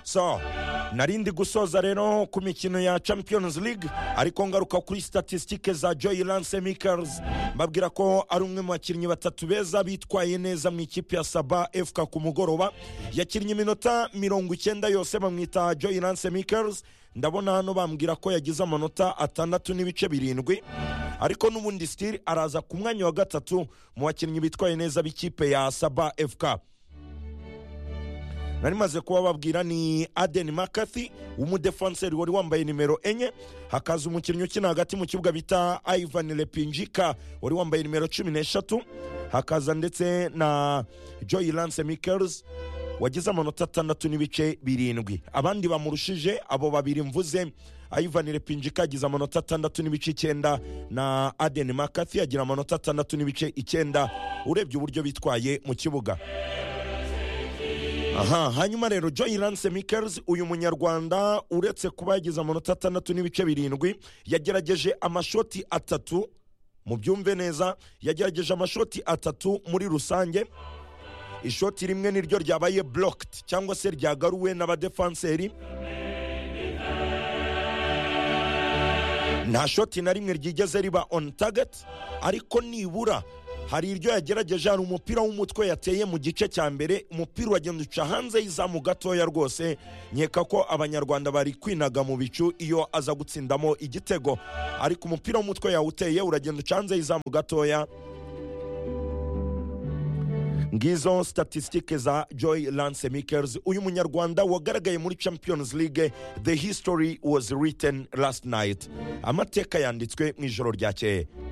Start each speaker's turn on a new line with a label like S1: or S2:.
S1: so narindi gusoza rero ku mikino ya champions league ariko ngaruka kuri statisitike za joy lance mikers mbabwira ko ari umwe mu bakinnyi batatu beza bitwaye neza mu ikipe ya saba efuka ku mugoroba yakinnye iminota mirongo icyenda yose bamwita joy lance mikers ndabona hano bambwira ko yagize amanota atandatu n'ibice birindwi ariko n'ubundi sitiri araza ku mwanya wa gatatu mu bakinnyi bitwaye neza b'ikipe ya saba efuka nari maze kuba babwira ni adeni makati w'umudefanseri wari wambaye nimero enye hakaza umukinnyi ukina hagati mu kibuga bita ivani lepinjika wari wambaye nimero cumi n'eshatu hakaza ndetse na joyi lance mikers wagize amanota atandatu n'ibice birindwi abandi bamurushije abo babiri mvuze ivani lepinjika agize amanota atandatu n'ibice icyenda na adeni makati agira amanota atandatu n'ibice icyenda urebye uburyo bitwaye mu kibuga aha hanyuma rero joy lance mikers uyu munyarwanda uretse kuba yagize amanota atandatu n'ibice birindwi yagerageje amashoti atatu mu byumve neza yagerageje amashoti atatu muri rusange ishoti rimwe niryo ryabaye burokiti cyangwa se ryagaruwe n'abadefanseri nta shoti na rimwe ryigeze riba oni tageti ariko nibura hari iryo yagerageje hari umupira w'umutwe yateye mu gice cya mbere umupira uragenda uca hanze y'izamu gatoya rwose nkeka ko abanyarwanda bari kwinaga mu bicu iyo aza gutsindamo igitego ariko umupira w'umutwe yawuteye uragenda uca hanze y'izamu gatoya ngizo statisitike za joy lance mikers uyu munyarwanda wagaragaye muri champions league the history was written last night amateka yanditswe mu ijoro ryakeye